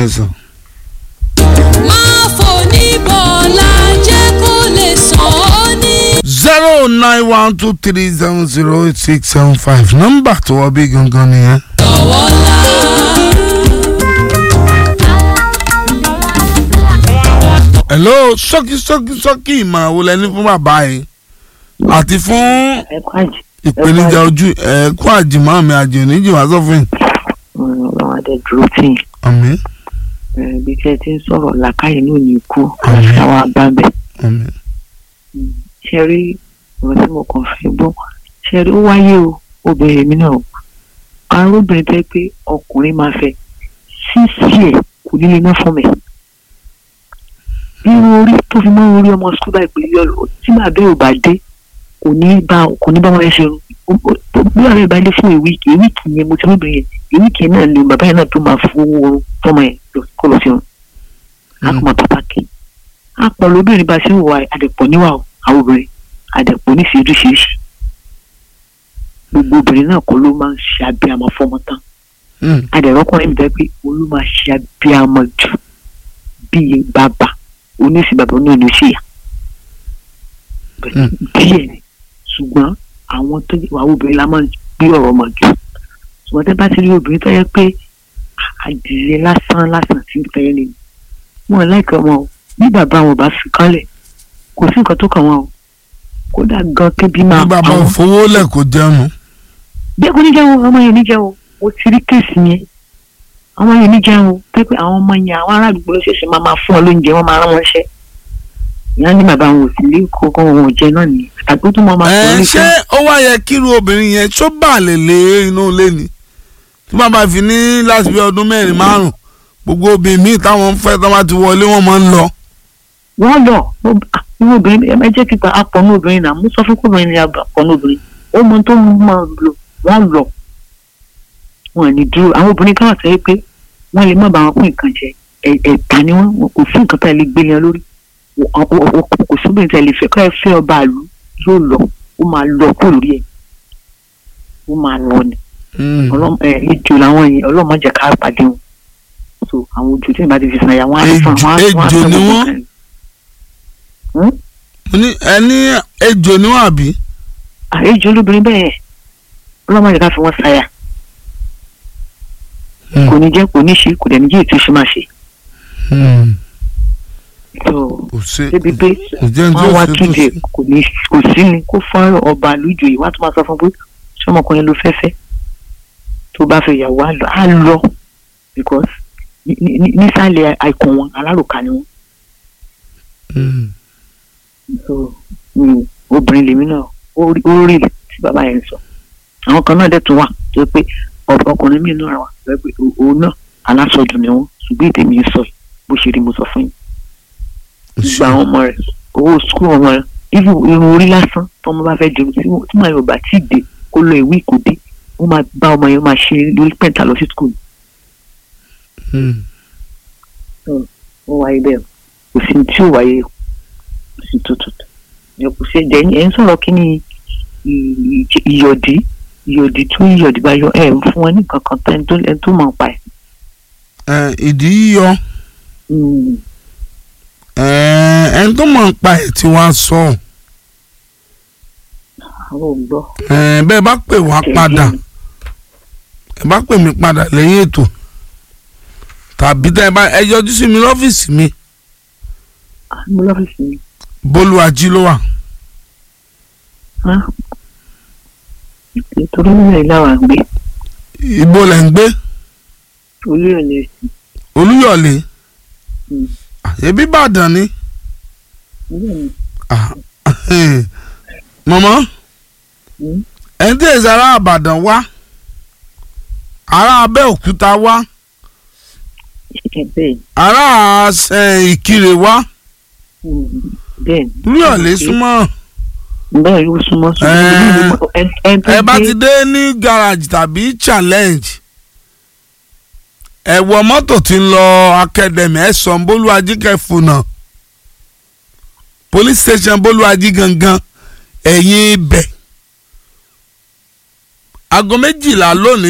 Yes, sir. máa fò ní bọ̀ọ̀lá jẹ́ kó lè sàn ọ́ ní. zero nine one two three seven zero eight six seven five nọ́mbà tó wọ bí gangan nìyẹn. lọ́wọ́ ńlá. hello sọ́kì sọ́kì sọ́kì ìmọ̀ràn wo lẹ́ni fún bàbá yìí àti fún ẹ̀kọ́ àjì ìpèníjà ojú ẹ̀ẹ́kú àjìmọ́ mi àjì oníjìwá sọ́fìn. ọlọ́run adé dúró tì yín àmín Eh, bí tí ẹ ti ń sọ̀rọ̀ làkàyè náà ní ikú Àmín. àti àwọn abábẹ́ àmín ṣe rí ọ̀rọ̀ tí mo kàn fẹ́ gbọ́ ṣe rí ó wáyé o obìnrin mi náà o àwọn obìnrin tẹ́ pé ọkùnrin máa fẹ́ sísí ẹ̀ kò nílé náà fún mi irun orí tó fi mọ́ orí ọmọ sukúl báyìí pé yọ tí màá bẹ́ẹ̀ ò bá dé kò ní bá kò ní bá wọn ṣe bí ọ̀rẹ́ ìbá dé fún ìwíìkì ìwíìkì yẹn mo ti lóbìnrin yẹn ìwíìkì náà ni bàbá yẹn náà tó máa fowó oorun tọmọ yẹn lọ- kó lọ sí wọn a kò máa pàtàkì a pọ̀ lóbìnrin bá a ṣe ń wà àdẹ̀pọ̀ níwà o àwọn obìnrin àdẹ̀pọ̀ ní ṣeéṣeéṣe gbogbo obìnrin náà kọ́ ló máa ń ṣe abiyamọ fọmọ tán Mm. adẹ̀rọ́kùnrin mi dẹ́ pé òun ló máa ṣe abiyamọ jù bíi bàbá oníṣì bàbá oníṣì ṣìyà Mm. díẹ̀ ni ṣùgbọ́n àwọn tó jẹ́ àwọn obìnrin la máa ń gbé ọ̀rọ̀ ọmọ jù ṣùgbọ́n tẹ́ bá ti rí obìnrin tó yẹ pé àdìrẹ lásán lásán sí ìfẹ́ ni wọn láìka wọn o bí bàbá wọn bá fi kánlẹ̀ kò sí nǹkan tó kàn wọn o kódà gan kébí máa bí pa bàbá wọn òfowó lẹ̀ kó jẹun. bí ẹkọ níjẹun ọmọ yẹn níjẹun o ti rí kéèsì yẹn ọmọ yẹn níjẹun pẹpẹ àwọn ọmọ yẹn àwọn ará àdúgbò ló ṣẹ̀ṣẹ̀ máa máa fún ọ lóúnjẹ wọn máa rán wọn ṣẹ ìyá ní bàbá wọn ò sì lé kókó wọn ò jẹ náà nìyẹn àtàgbé tó máa máa sọ ẹ orí ṣé ó wá yẹ kíru obìnrin yẹn tó bà lè lé inú ilé ni tí bàbá fi ní láti bí ọdún mẹ́rin márùn gbogbo obìnrin míì táwọn ń fẹ́ tó bá ti wọlé wọn máa ń lọ. wọn lọ irú obìnrin ẹ jẹ́ kíkọ apọ̀nù obìnrin náà mo sọ fún kóbìnrin ní apọ̀nù obìnrin ó mọ tó máa lò wọ́n lọ wọn ní dúró àwọn obìnrin kan wà sẹ́yìn pé wọ́n lè má bá wọn pín nǹkan jẹ ẹ̀- ẹ̀ta ni wọ́n kò sí nǹkan tá ẹ lè gbé yẹn lórí Wọ́n- ọ- ọ- ọ- kò sóbìnrin tá ẹ lè fẹ́ kọ́ ẹ fẹ́ ọba àlù yóò lọ ó máa lọ kó lórí ẹ̀ ó máa lọ ni Mm. ọlọ́mọ ẹ̀ ejò làwọn yẹn ọlọ́mọ jẹ́ ká pàdé wọn so àwọn ojú tí ìbá ti fi sàn yà wọ́n á Ejò- fún wọn á fún wọn á ejò fún ni wọn wọ́n? kan. Hmm? mo ní ẹni ejò níwọ̀n àbí. àlejò olóbìnrin bẹ́ẹ̀ ọlọ́mọ yẹn ká fi wọ́n ṣàyà Mm. kò ní jẹ́ kò ní ṣe kò dẹ̀ ní jẹ́ ètò ìṣe máa ṣe Mm. tó kò sí débi pé kò jẹ́ ní wọ́n wá tó ṣe tó túnde ṣe. kò ní kò sí ni kó fún ọba lójú yìí wá tó máa sọ fún pé ṣé ọmọkùnrin ló fẹ́ fẹ́ tó bá fẹ́ yàwó á lọ á lọ because ní- ní- ní- nísàlẹ̀ àìkún wọn alárùkà ni wọn Mm. so mm, obìnrin lèmi náà ó rí ó rí tí bàbá yẹn sọ àwọn kan náà dẹ̀ tún wà tó yẹ pé ọ- ọkùnrin mi náà wà tó yẹ pé o- òun náà alásọdùn ni wọn ṣùgbọ́n ètè mi ń sọ yìí bó ṣe rí mo sọ fún yín gba àwọn ọmọ rẹ owó sukùl ọmọ rẹ irú irun orí lásán tọmọ bá fẹ́ jẹun tí wọn- tí màá yóò bá tí ì dé kó lọ ìwé kò dé wọn máa bá ọmọ yẹn máa ṣe lórí pẹ̀ntà lọ sí sukùl Mm. ó wáyé bẹ́ẹ̀ kò sí tí ò wáyé kò sí tó tutù ẹ kò sí ẹ̀jẹ̀ ẹ̀ ń sọ̀rọ̀ kí ni ì- ì- ìyọ̀dí ìyọ̀dí tó ìyọ̀dí bá yọ ẹ̀ ń fún wọn ní nǹkan kan tó ẹni tó ẹni tó mọ̀ pa ẹ̀. Ẹ, ìdí yíyọ ẹ, ẹni tó mọ̀ ń pa ẹ̀ tí wàá sọ àwọn ò gbọ́. ẹ, bẹ́ẹ̀ bá pè wá padà ẹ bá pè mí padà lẹ́yìn ètò tàbí tẹ́ ẹ bá ẹ yọjú sí mi lọ́fíìsì mi mo lọ́fíìsì mi. bólúwàjí ló wà nítorí nílẹ̀ ilé àwọn àgbẹ̀ ibo lẹ̀ ń gbé olóyè sí olúyọ̀lé Mm. ẹbí ìbàdàn ni i. Ah, mọ̀mọ́ Mm. ẹni tí èsì ará àbàdàn wá ará abẹ́òkúta wá bẹ́ẹ̀ ará ẹ, ìkirè wá bẹ́ẹ̀ olúyọ̀lé súnmọ́ bẹ́ẹ̀ ló súnmọ́ Ẹ- ẹ bá ti dé ní garage tàbí challenge ẹ wọ mọ́tò tí ń lọ academy ẹ sọ bólúwájí kẹfùnà police station bólúwájí gangan ẹ̀yìn ibẹ̀ aago méjìlá lónìí